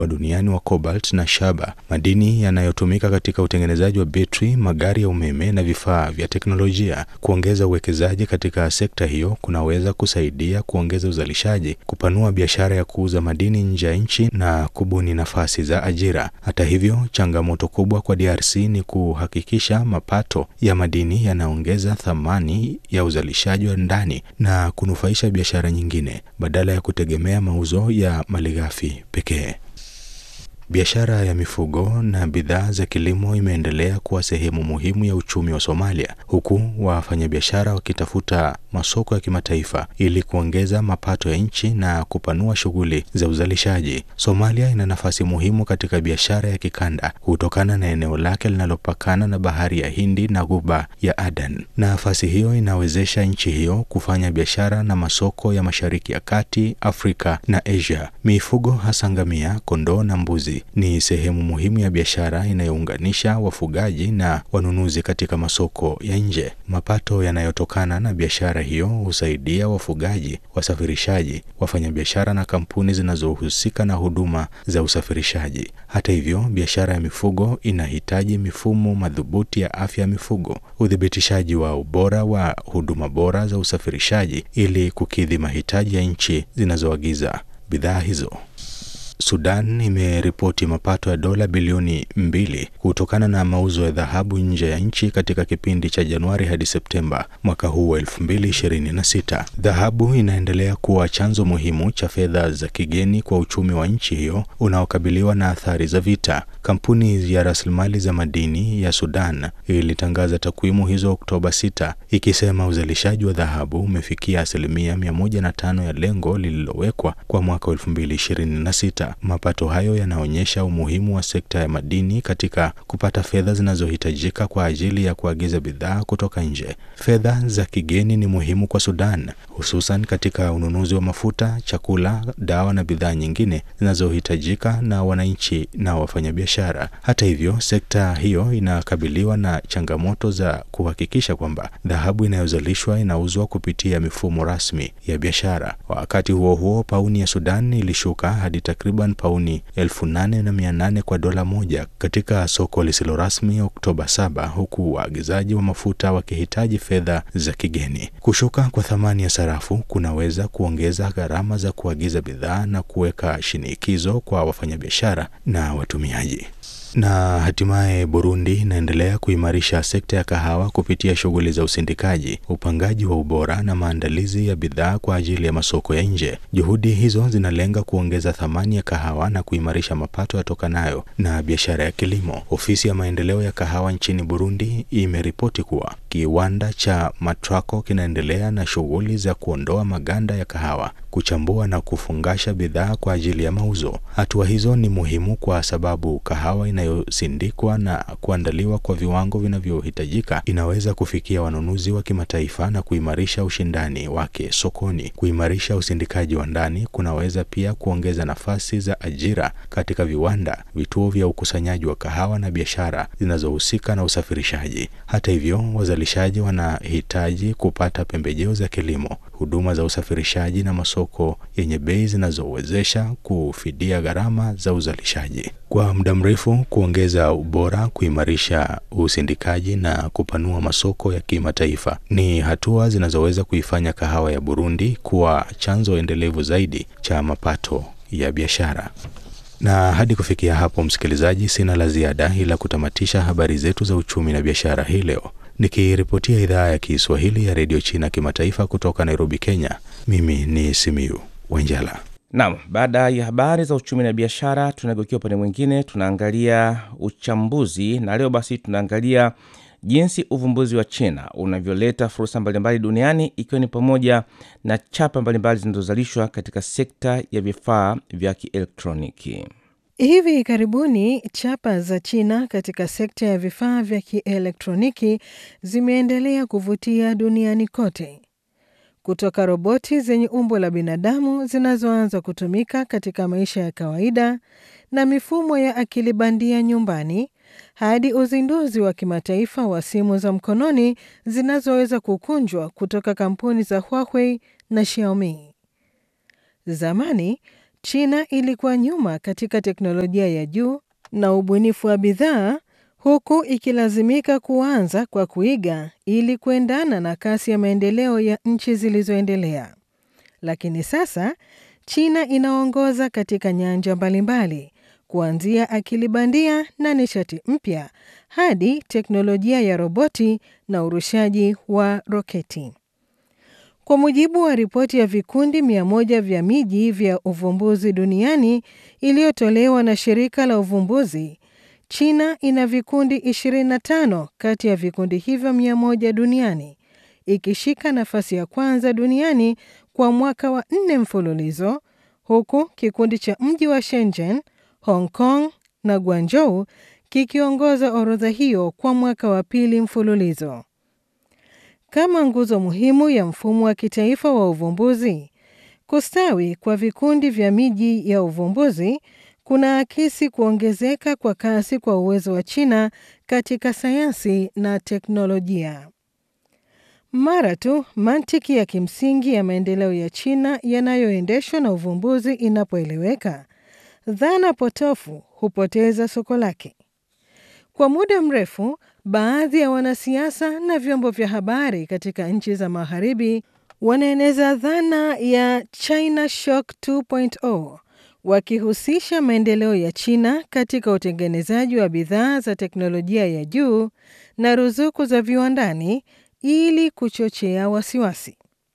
wa duniani wa cobalt na shaba, madini yanayotumika katika utengenezaji wa betri, magari ya umeme na vifaa vya teknolojia. Kuongeza uwekezaji katika sekta hiyo kunaweza kusaidia kuongeza uzalishaji, kupanua biashara ya kuuza madini nje ya nchi na kubuni nafasi za ajira. Hata hivyo, changamoto kubwa kwa DRC ni kuhakikisha mapato ya madini yanaongeza thamani ya uzalishaji wa ndani na kunufaisha biashara nyingine badala ya kutegemea mauzo ya malighafi pekee. Biashara ya mifugo na bidhaa za kilimo imeendelea kuwa sehemu muhimu ya uchumi wa Somalia, huku wafanyabiashara wakitafuta masoko ya kimataifa ili kuongeza mapato ya nchi na kupanua shughuli za uzalishaji. Somalia ina nafasi muhimu katika biashara ya kikanda kutokana na eneo lake linalopakana na bahari ya Hindi na ghuba ya Aden. Nafasi hiyo inawezesha nchi hiyo kufanya biashara na masoko ya Mashariki ya Kati, Afrika na Asia. Mifugo hasa ngamia, kondoo na mbuzi ni sehemu muhimu ya biashara inayounganisha wafugaji na wanunuzi katika masoko ya nje. Mapato yanayotokana na biashara hiyo husaidia wafugaji, wasafirishaji, wafanyabiashara na kampuni zinazohusika na huduma za usafirishaji. Hata hivyo, biashara ya mifugo inahitaji mifumo madhubuti ya afya ya mifugo, uthibitishaji wa ubora wa huduma bora za usafirishaji ili kukidhi mahitaji ya nchi zinazoagiza bidhaa hizo. Sudan imeripoti mapato ya dola bilioni mbili kutokana na mauzo ya dhahabu nje ya nchi katika kipindi cha Januari hadi Septemba mwaka huu wa 2026. Dhahabu inaendelea kuwa chanzo muhimu cha fedha za kigeni kwa uchumi wa nchi hiyo unaokabiliwa na athari za vita. Kampuni ya rasilimali za madini ya Sudan ilitangaza takwimu hizo Oktoba 6 ikisema uzalishaji wa dhahabu umefikia asilimia 105 ya lengo lililowekwa kwa mwaka 2026. Mapato hayo yanaonyesha umuhimu wa sekta ya madini katika kupata fedha zinazohitajika kwa ajili ya kuagiza bidhaa kutoka nje. Fedha za kigeni ni muhimu kwa Sudan, hususan katika ununuzi wa mafuta, chakula, dawa na bidhaa nyingine zinazohitajika na wananchi na wafanyabiashara. Hata hivyo, sekta hiyo inakabiliwa na changamoto za kuhakikisha kwamba dhahabu inayozalishwa inauzwa kupitia mifumo rasmi ya biashara. Wakati huo huo, pauni ya Sudan ilishuka hadi takriban pauni elfu nane na mia nane kwa dola moja katika soko lisilo rasmi Oktoba 7, huku waagizaji wa mafuta wakihitaji fedha za kigeni. Kushuka kwa thamani ya sarafu kunaweza kuongeza gharama za kuagiza bidhaa na kuweka shinikizo kwa wafanyabiashara na watumiaji. Na hatimaye Burundi inaendelea kuimarisha sekta ya kahawa kupitia shughuli za usindikaji, upangaji wa ubora na maandalizi ya bidhaa kwa ajili ya masoko ya nje. Juhudi hizo zinalenga kuongeza thamani ya kahawa na kuimarisha mapato yatokanayo na biashara ya kilimo. Ofisi ya maendeleo ya kahawa nchini Burundi imeripoti kuwa kiwanda cha Matraco kinaendelea na shughuli za kuondoa maganda ya kahawa, kuchambua na kufungasha bidhaa kwa ajili ya mauzo. Hatua hizo ni muhimu kwa sababu kahawa inayosindikwa na kuandaliwa kwa viwango vinavyohitajika inaweza kufikia wanunuzi wa kimataifa na kuimarisha ushindani wake sokoni. Kuimarisha usindikaji wa ndani kunaweza pia kuongeza nafasi za ajira katika viwanda, vituo vya ukusanyaji wa kahawa na biashara zinazohusika na usafirishaji. Hata hivyo, wazalishaji wanahitaji kupata pembejeo za kilimo, huduma za usafirishaji na masoko yenye bei zinazowezesha kufidia gharama za uzalishaji. Kwa muda mrefu, kuongeza ubora, kuimarisha usindikaji na kupanua masoko ya kimataifa ni hatua zinazoweza kuifanya kahawa ya Burundi kuwa chanzo endelevu zaidi cha mapato ya biashara. Na hadi kufikia hapo, msikilizaji, sina la ziada ila kutamatisha habari zetu za uchumi na biashara hii leo nikiripotia idhaa ya Kiswahili ya redio China kimataifa kutoka Nairobi, Kenya. Mimi ni Simiu Wenjala. Naam, baada ya habari za uchumi na biashara, tunageukia upande mwingine, tunaangalia uchambuzi, na leo basi tunaangalia jinsi uvumbuzi wa China unavyoleta fursa mbalimbali duniani, ikiwa ni pamoja na chapa mbalimbali zinazozalishwa katika sekta ya vifaa vya kielektroniki. Hivi karibuni chapa za China katika sekta ya vifaa vya kielektroniki zimeendelea kuvutia duniani kote, kutoka roboti zenye umbo la binadamu zinazoanza kutumika katika maisha ya kawaida na mifumo ya akili bandia nyumbani hadi uzinduzi wa kimataifa wa simu za mkononi zinazoweza kukunjwa kutoka kampuni za Huawei na Xiaomi. Zamani China ilikuwa nyuma katika teknolojia ya juu na ubunifu wa bidhaa huku ikilazimika kuanza kwa kuiga ili kuendana na kasi ya maendeleo ya nchi zilizoendelea. Lakini sasa China inaongoza katika nyanja mbalimbali kuanzia akili bandia na nishati mpya hadi teknolojia ya roboti na urushaji wa roketi. Kwa mujibu wa ripoti ya vikundi mia moja vya miji vya uvumbuzi duniani iliyotolewa na shirika la uvumbuzi, China ina vikundi 25 kati ya vikundi hivyo mia moja duniani, ikishika nafasi ya kwanza duniani kwa mwaka wa nne mfululizo, huku kikundi cha mji wa Shenzhen, Hong Kong na Guangzhou kikiongoza orodha hiyo kwa mwaka wa pili mfululizo. Kama nguzo muhimu ya mfumo wa kitaifa wa uvumbuzi, kustawi kwa vikundi vya miji ya uvumbuzi kuna akisi kuongezeka kwa kasi kwa uwezo wa China katika sayansi na teknolojia. Mara tu mantiki ya kimsingi ya maendeleo ya China yanayoendeshwa na uvumbuzi inapoeleweka, dhana potofu hupoteza soko lake. Kwa muda mrefu, baadhi ya wanasiasa na vyombo vya habari katika nchi za Magharibi wanaeneza dhana ya China Shock 2.0 wakihusisha maendeleo ya China katika utengenezaji wa bidhaa za teknolojia ya juu na ruzuku za viwandani ili kuchochea wasiwasi.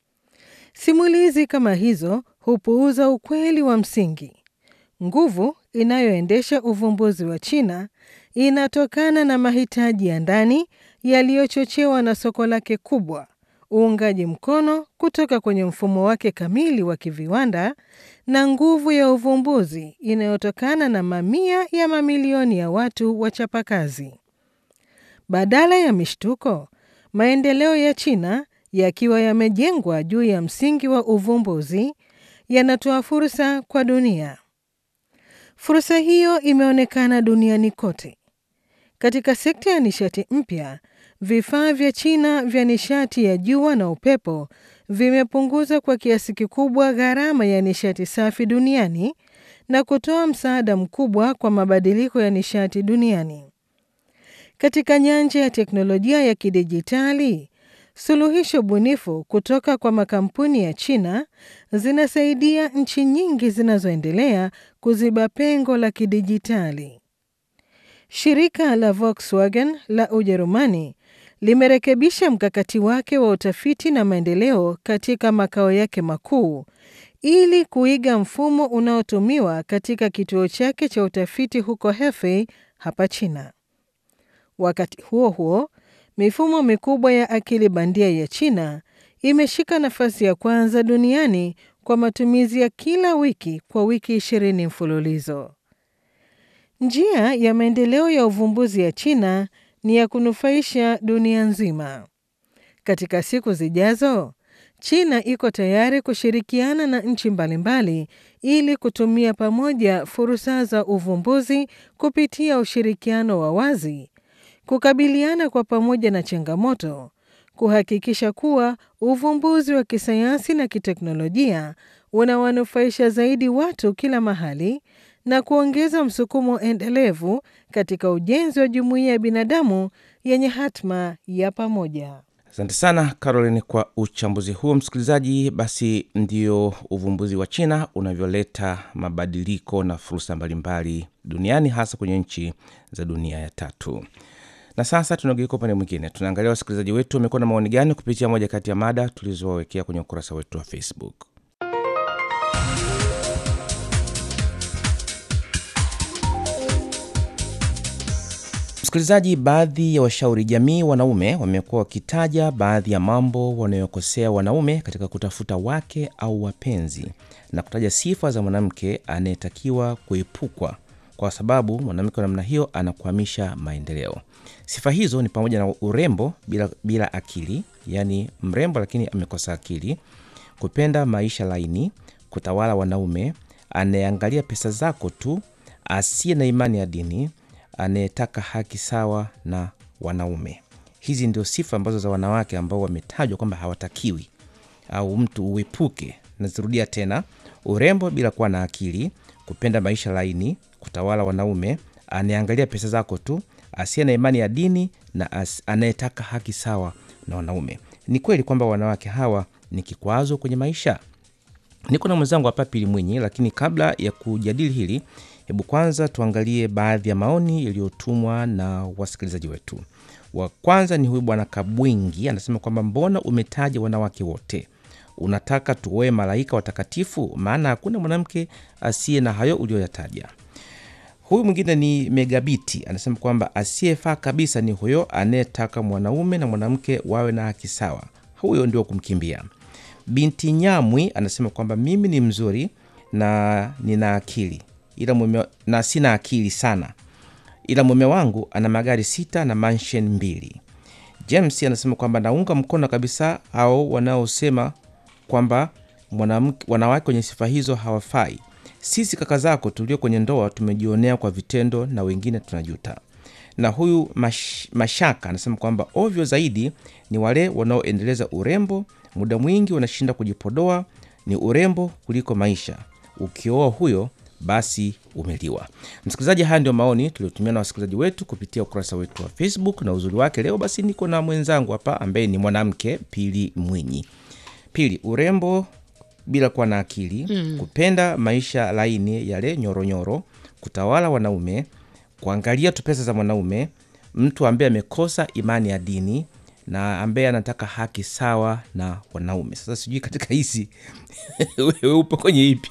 Simulizi kama hizo hupuuza ukweli wa msingi. Nguvu inayoendesha uvumbuzi wa China inatokana na mahitaji ya ndani yaliyochochewa na soko lake kubwa, uungaji mkono kutoka kwenye mfumo wake kamili wa kiviwanda na nguvu ya uvumbuzi inayotokana na mamia ya mamilioni ya watu wachapakazi. Badala ya mishtuko, maendeleo ya China yakiwa yamejengwa juu ya msingi wa uvumbuzi yanatoa fursa kwa dunia. Fursa hiyo imeonekana duniani kote. Katika sekta ya nishati mpya, vifaa vya China vya nishati ya jua na upepo vimepunguza kwa kiasi kikubwa gharama ya nishati safi duniani na kutoa msaada mkubwa kwa mabadiliko ya nishati duniani. Katika nyanja ya teknolojia ya kidijitali, suluhisho bunifu kutoka kwa makampuni ya China zinasaidia nchi nyingi zinazoendelea kuziba pengo la kidijitali. Shirika la Volkswagen la Ujerumani limerekebisha mkakati wake wa utafiti na maendeleo katika makao yake makuu ili kuiga mfumo unaotumiwa katika kituo chake cha utafiti huko Hefei hapa China. Wakati huo huo, mifumo mikubwa ya akili bandia ya China imeshika nafasi ya kwanza duniani kwa matumizi ya kila wiki kwa wiki ishirini mfululizo. Njia ya maendeleo ya uvumbuzi ya China ni ya kunufaisha dunia nzima. Katika siku zijazo, China iko tayari kushirikiana na nchi mbalimbali ili kutumia pamoja fursa za uvumbuzi kupitia ushirikiano wa wazi, kukabiliana kwa pamoja na changamoto, kuhakikisha kuwa uvumbuzi wa kisayansi na kiteknolojia unawanufaisha zaidi watu kila mahali na kuongeza msukumo endelevu katika ujenzi wa jumuiya ya binadamu yenye hatma ya pamoja. Asante sana Caroline kwa uchambuzi huo. Msikilizaji, basi ndio uvumbuzi wa China unavyoleta mabadiliko na fursa mbalimbali duniani, hasa kwenye nchi za dunia ya tatu. Na sasa tunageuka upande mwingine, tunaangalia wasikilizaji wetu wamekuwa na maoni gani kupitia moja kati ya mada tulizowawekea kwenye ukurasa wetu wa Facebook. Msikilizaji, baadhi ya washauri jamii wanaume wamekuwa wakitaja baadhi ya mambo wanayokosea wanaume katika kutafuta wake au wapenzi na kutaja sifa za mwanamke anayetakiwa kuepukwa kwa sababu mwanamke wa namna hiyo anakwamisha maendeleo. Sifa hizo ni pamoja na urembo bila, bila akili, yaani mrembo lakini amekosa akili, kupenda maisha laini, kutawala wanaume, anayeangalia pesa zako tu, asiye na imani ya dini, anayetaka haki sawa na wanaume. Hizi ndio sifa ambazo za wanawake ambao wametajwa kwamba hawatakiwi au mtu uepuke. Nazirudia tena, urembo bila kuwa na akili, kupenda maisha laini, kutawala wanaume, anayeangalia pesa zako tu, asiye na imani ya dini na as- anayetaka haki sawa na wanaume. Ni kweli kwamba wanawake hawa ni kikwazo kwenye maisha? Niko na mwenzangu hapa Pili Mwinyi, lakini kabla ya kujadili hili, hebu kwanza tuangalie baadhi ya maoni yaliyotumwa na wasikilizaji wetu. Wa kwanza ni huyu bwana Kabwingi, anasema kwamba mbona umetaja wanawake wote? Unataka tuoe malaika watakatifu? Maana hakuna mwanamke asiye na hayo uliyoyataja. Huyu mwingine ni Megabiti, anasema kwamba asiyefaa kabisa ni huyo anayetaka mwanaume na mwanamke wawe na haki sawa, huyo ndio kumkimbia. Binti Nyamwi anasema kwamba mimi ni mzuri na nina akili ila mume, na sina akili sana, ila mume wangu ana magari sita na mansion mbili. James anasema kwamba naunga mkono kabisa hao wanaosema kwamba mwanamke- wanawake wenye sifa hizo hawafai. Sisi kaka zako tulio kwenye ndoa tumejionea kwa vitendo na wengine tunajuta. Na huyu mash, Mashaka anasema kwamba ovyo zaidi ni wale wanaoendeleza urembo, muda mwingi wanashinda kujipodoa, ni urembo kuliko maisha. Ukioa huyo basi umeliwa. Msikilizaji, haya ndio maoni tuliotumia na wasikilizaji wetu kupitia ukurasa wetu wa Facebook, na uzuri wake leo basi niko na mwenzangu hapa ambaye ni mwanamke Pili Mwinyi. Pili, urembo bila kuwa na akili mm. kupenda maisha laini yale nyoronyoro, kutawala wanaume, kuangalia tu pesa za mwanaume, mtu ambaye amekosa imani ya dini na ambaye anataka haki sawa na wanaume. Sasa sijui katika hizi wewe upo kwenye ipi?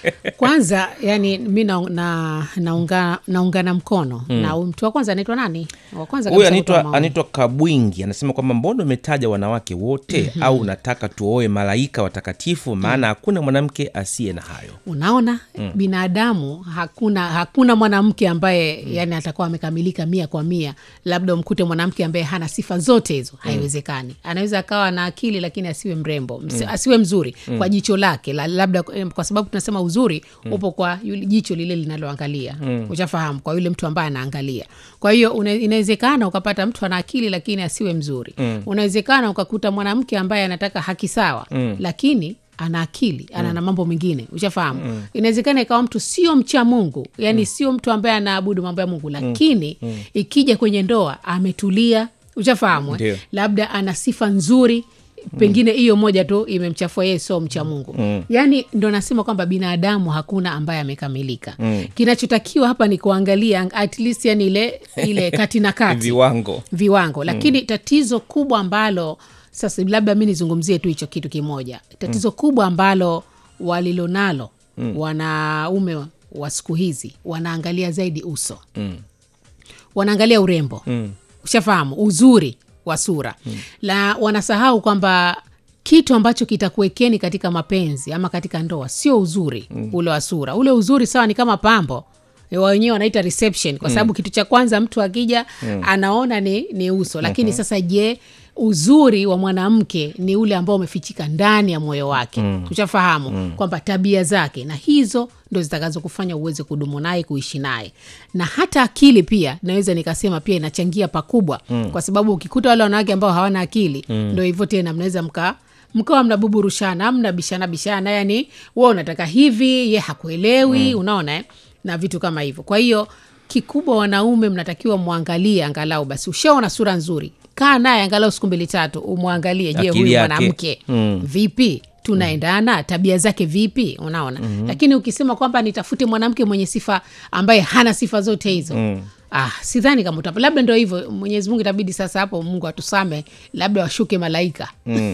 kwanza yani mi na, na, naunga, naungana mkono mm. na huyu mtu wa kwanza anaitwa nani wa kwanza Huyu kabisa kutoa anaitwa maoni. anaitwa Kabwingi, anasema kwamba mbona umetaja wanawake wote mm-hmm. au unataka tuoe malaika watakatifu? Maana hakuna mwanamke asiye na hayo. unaona mm. binadamu hakuna hakuna mwanamke ambaye mm. yani atakuwa amekamilika mia kwa mia labda umkute mwanamke ambaye hana sifa zote hizo haiwezekani anaweza akawa na akili lakini asiwe mrembo Msi, asiwe mzuri kwa jicho lake la, labda eh, kwa sababu tunasema uzuri upo kwa yule jicho lile linaloangalia ushafahamu kwa yule mtu ambaye anaangalia kwa hiyo una- inawezekana ukapata mtu ana akili lakini asiwe mzuri unawezekana ukakuta mwanamke ambaye anataka haki sawa lakini ana akili ana na mambo mengine ushafahamu mm. inawezekana ikawa mtu sio mcha mungu yani mm. sio mtu ambaye anaabudu mambo ya mungu lakini mm. ikija kwenye ndoa ametulia ushafahamu Ndio. eh? labda ana sifa nzuri pengine hiyo moja tu imemchafua yeye sio mcha mungu mm. yaani ndo nasema kwamba binadamu hakuna ambaye amekamilika mm. kinachotakiwa hapa ni kuangalia at least yani ile ile kati na kati Viwango viwango lakini mm. tatizo kubwa ambalo sasa labda mi nizungumzie tu hicho kitu kimoja tatizo mm. kubwa ambalo walilonalo mm. wanaume wa- wa siku hizi wanaangalia zaidi uso mm. wanaangalia urembo mm. ushafahamu uzuri wa sura mm. la wanasahau kwamba kitu ambacho kitakuwekeni katika mapenzi ama katika ndoa sio uzuri mm. ule wa sura ule uzuri sawa ni kama pambo E, wa wenyewe wanaita reception kwa sababu mm. kitu cha kwanza mtu akija mm. anaona ni, ni uso lakini mm-hmm. sasa je uzuri wa mwanamke ni ule ambao umefichika ndani ya moyo wake mm. ushafahamu mm. kwamba tabia zake na hizo ndo zitakazo kufanya uweze kudumu naye kuishi naye na hata akili pia naweza nikasema pia inachangia pakubwa mm. kwa sababu ukikuta wale wanawake ambao hawana akili mm. ndo hivyo tena mnaweza mka mkawa mnabuburushana mnabishana bishana yani we unataka hivi ye hakuelewi mm. unaona eh? na vitu kama hivyo kwa hiyo kikubwa wanaume mnatakiwa mwangalie angalau basi ushaona sura nzuri kaa naye angalau siku mbili tatu umwangalie je Akili huyu yake. mwanamke mm. vipi tunaendana tabia zake vipi unaona mm-hmm. lakini ukisema kwamba nitafute mwanamke mwenye sifa ambaye hana sifa zote hizo mm. ah, sidhani kama utapa labda ndo hivyo mwenyezi mungu itabidi sasa hapo mungu atusame labda washuke malaika mm.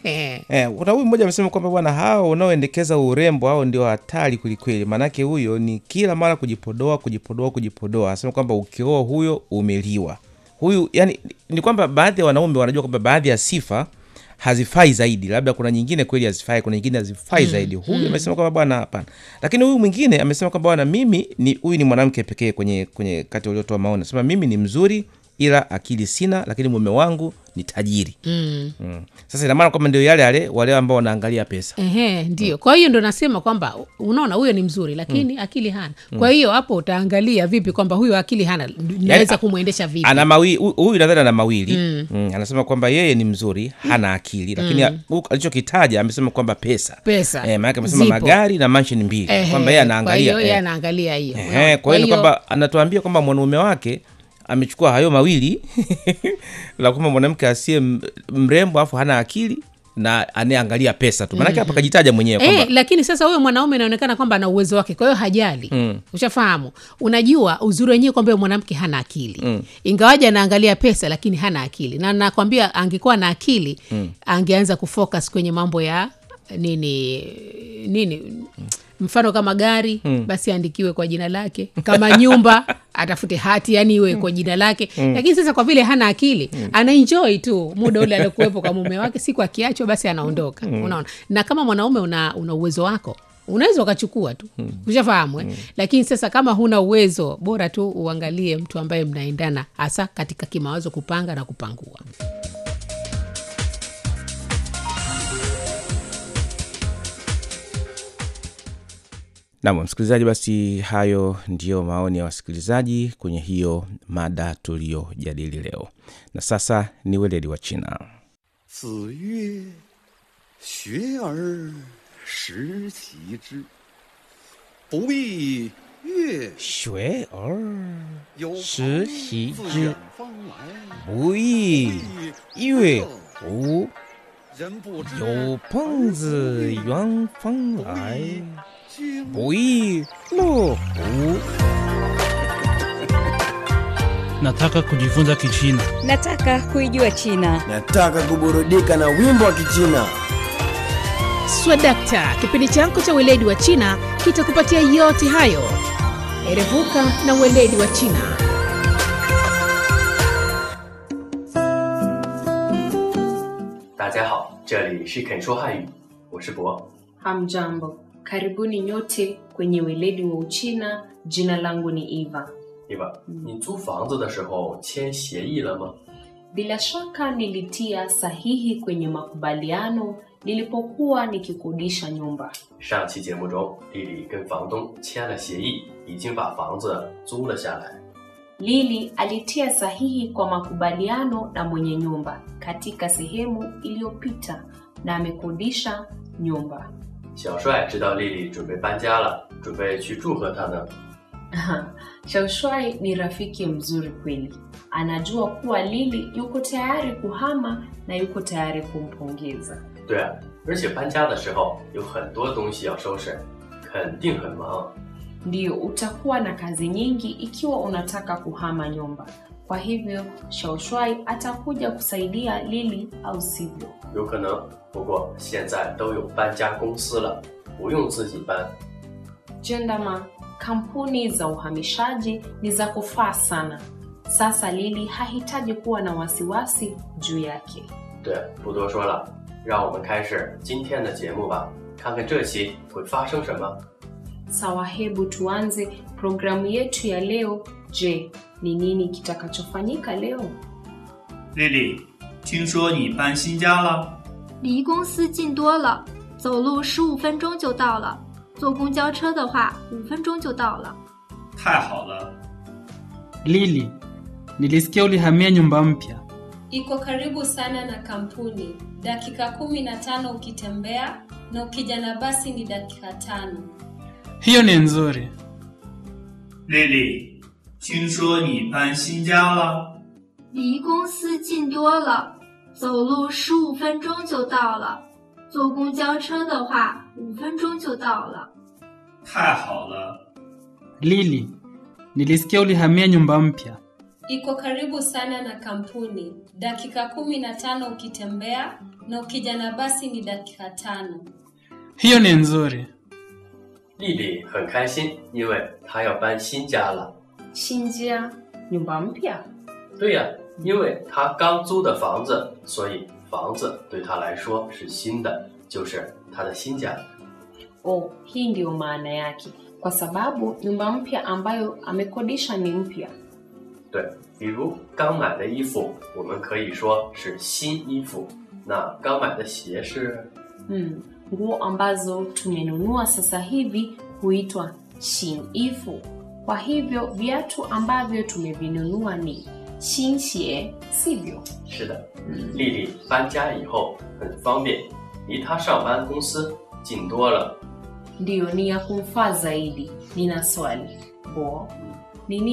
Eh, kuna huyu mmoja amesema kwamba bwana, hao unaoendekeza urembo hao ndio hatari kwelikweli, maanake huyo ni kila mara kujipodoa kujipodoa kujipodoa. Anasema kwamba ukioa huyo umeliwa. Huyu yani ni kwamba baadhi ya wanaume wanajua kwamba baadhi ya sifa hazifai zaidi, labda kuna nyingine kweli hazifai, kuna nyingine hazifai zaidi. Huyu amesema kwamba bwana, hapana. Lakini huyu mwingine amesema kwamba bwana, mimi ni huyu ni mwanamke pekee kwenye kwenye kati waliotoa maoni, anasema mimi ni mzuri ila akili sina, lakini mume wangu ni tajiri mm. mm. Sasa ina maana kwamba ndio yale yale wale ambao wanaangalia pesa Ehe, ndio. Kwa hiyo ndo nasema kwamba unaona huyo ni mzuri lakini akili hana. Kwa hiyo hapo utaangalia vipi kwamba huyo akili hana, naweza a- kumwendesha vipi? ana mawili hu- huyu nadhani ana mawili mm. anasema kwamba yeye ni mzuri hana akili lakini mm. alichokitaja amesema kwamba pesa Pesa eh, maanake amesema zipo. magari na mansheni mbili Ehe, kwamba yeye kwa anaangalia hiyo yeye eh. anaangalia hiyo. Ehe, unaona? kwa hiyo ni kwamba anatuambia kwamba mwanaume wake amechukua hayo mawili la kwamba mwanamke asiye m- mrembo afu hana akili na anayeangalia pesa tu maanake hapa kajitaja mwenyewe kwamba Eh, lakini sasa huyo mwanaume inaonekana kwamba ana uwezo wake, kwa hiyo hajali mm. Ushafahamu? Unajua uzuri wenyewe kwamba huyo mwanamke hana akili mm. Ingawaje anaangalia pesa, lakini hana akili, na nakwambia angekuwa na akili mm. angeanza kufocus kwenye mambo ya nini nini mfano kama gari mm. basi aandikiwe kwa jina lake kama nyumba atafute hati yani iwe kwa jina lake mm. lakini sasa kwa vile hana akili mm. anaenjoy tu muda ule aliokuwepo kwa mume wake siku akiachwa basi anaondoka mm. unaona na kama mwanaume una, una uwezo wako unaweza ukachukua tu mm. ushafahamu eh? lakini sasa kama huna uwezo bora tu uangalie mtu ambaye mnaendana hasa katika kimawazo kupanga na kupangua nam msikilizaji basi hayo ndiyo maoni ya wasikilizaji kwenye hiyo mada tuliyojadili leo na sasa ni weledi wa china 子曰：“学而时齐之，不亦乐学而有时朋习自之远方来， 不亦乐乎人不知有朋自远方来经不亦乐乎 Nataka kujifunza Kichina. Nataka kuijua China. Nataka kuburudika na wimbo wa Kichina. swadakta kipindi chako cha weledi wa china kitakupatia yote hayo erevuka na weledi wa china 大家好，这里是肯说汉语，我是博。 Hamjambo, karibuni nyote kwenye weledi wa Uchina. Jina langu ni Eva. 对吧？你租房子的时候签协议了吗？ Bila shaka nilitia sahihi kwenye makubaliano nilipokuwa nikikodisha nyumba. 上期节目中，丽丽跟房东签了协议，已经把房子租了下来。 Lili alitia sahihi kwa makubaliano na mwenye nyumba katika sehemu iliyopita na amekodisha nyumba. 小帅知道丽丽准备搬家了，准备去祝贺她呢。 Shaushwai ni rafiki mzuri kweli. Anajua kuwa Lili yuko tayari kuhama na yuko tayari kumpongeza. 对啊，而且搬家的时候有很多东西要收拾，肯定很忙。 Ndiyo, utakuwa na kazi nyingi ikiwa unataka kuhama nyumba. Kwa hivyo Shaushwai atakuja kusaidia Lili, au sivyo? 有可能，不过现在都有搬家公司了，不用自己搬。 Jendama, kampuni za uhamishaji ni za kufaa sana. Sasa Lili hahitaji kuwa na wasiwasi juu yake. 对，不多说了，让我们开始今天的节目吧，看看这期会发生什么。 Sawa, hebu tuanze programu yetu ya leo. Je, ni nini kitakachofanyika leo? 丽丽，听说你搬新家了？ 离公司近多了，走路十五分钟就到了，坐公交车的话五分钟就到了。 太好了！ Lili, nilisikia ulihamia nyumba mpya. Iko karibu sana na kampuni, dakika kumi na tano ukitembea na ukija na basi ni dakika tano. Hiyo ni nzuri. 丽丽，听说你搬新家了？ 离公司近多了，走路十五分钟就到了，坐公交车的话五分钟就到了。 太好了！ Lili, nilisikia ulihamia nyumba mpya. Iko karibu sana na kampuni, dakika kumi na tano ukitembea na ukija na basi ni dakika tano. Hiyo ni nzuri. 丽丽很开心，因为她要搬新家了。 Shinjia, nyumba mpya? 对呀、因为她刚租的房子，所以房子对她来说是新的，就是她的新家。 Oh, hii ndiyo maana yake, kwa sababu nyumba mpya ambayo amekodisha ni mpya. 对，比如刚买的衣服，我们可以说是新衣服。那刚买的鞋是 Mm, nguo ambazo tumenunua sasa hivi huitwa shinifu. Kwa hivyo viatu ambavyo tumevinunua ni shinxie, sivyo? 是的，丽丽搬家以后很方便，离她上班公司近多了。 Ndiyo, ni ya kumfaa zaidi. Nina swali bo, nini